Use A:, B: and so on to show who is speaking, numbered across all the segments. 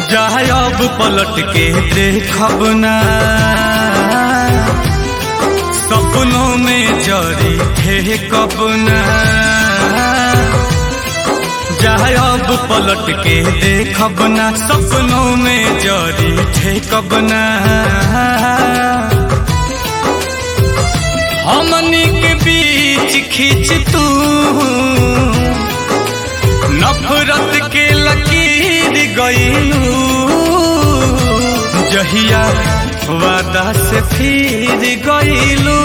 A: जाए अब पलट के देखब ना सपनों में जरी थे कब ना जाए अब पलट के देखब ना सपनों में जरी थे कब ना हमनी के बीच खींच तू नफरत के लकीर गईलू जहिया वादा से फिर गईलू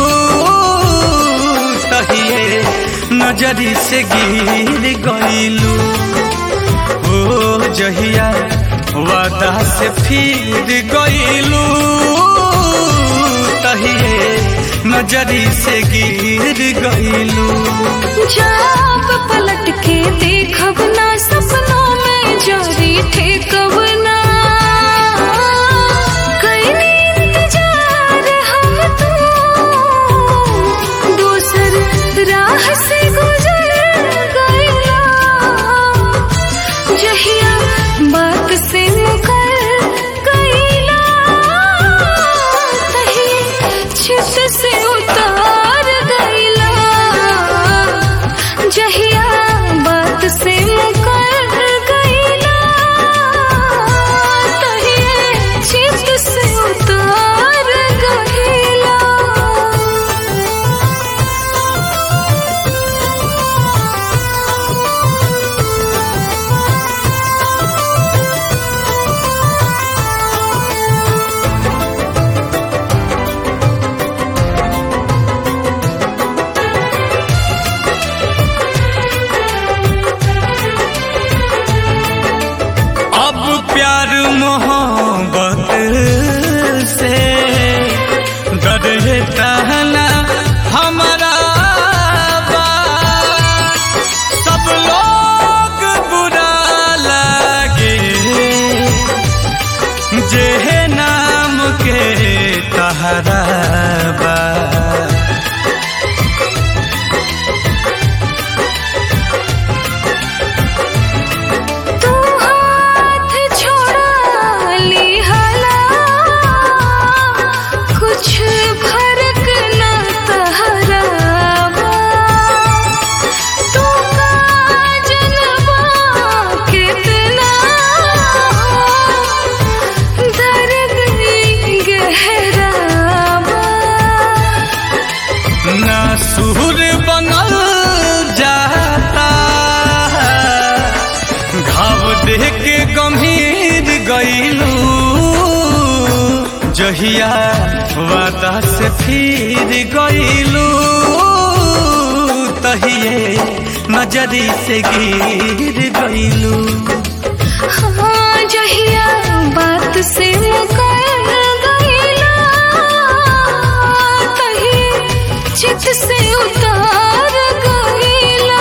A: तहिए नजरी से गिर गईलू ओ जहिया वादा से फिर गईलू तहिए नजरी से गिर गईलू
B: जब पलट के देखब ना सपनों में जारी थे कब ना कईनी इंतजार हम तो दूसर राह से गुजर गईला जहिया बात से मुकर गईला तही छित से उतार गईला जहिया बात से मुकर गईला तही छित से उतार गईला
A: अब प्यार मोहब्बत से डरता ना हमारा बा। सब लोग बुरा लगे जे नाम के तहरा बा
B: तू हाथ छोड़ा ली हला कुछ फर्क न तहरावा तू का जनवा कितना दर्द गहरावा
A: ना सुर बनल जाता घाव देख के गंभीर गईलू जहिया वादा से फिर गईलू तहिए नजरी से गिर गईलू
B: हाँ जहिया बात से मुकर गईला तही चित से उतार गईला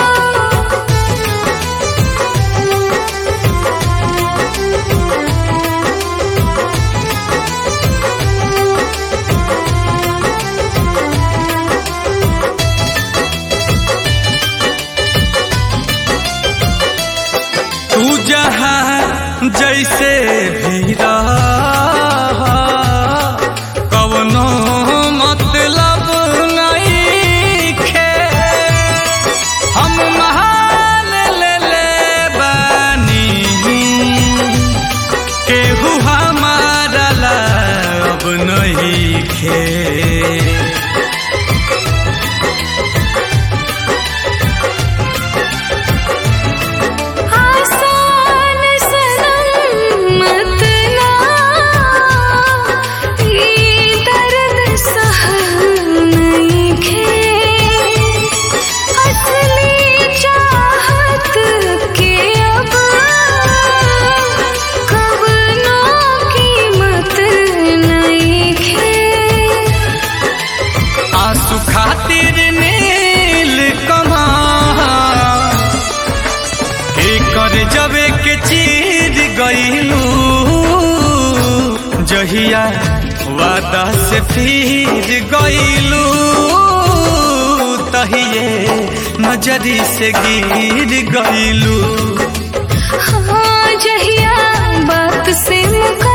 A: तू जहाँ जैसे भी रह कवनो मतलब नहीं खे हम महान ले ले बानी केहू हमारा ला अब नहीं खे
B: आसान सनम मत ना ये दर्द सहल नहीं खे असली चाहत के अब कवनो कीमत नहीं खे
A: आंसू खातिर नील कमा कर जबे के चीर गईलू जहिया वादा से फिर गईलू तहिए नजरी से गिर गईलू
B: हाँ जहिया बात से मुका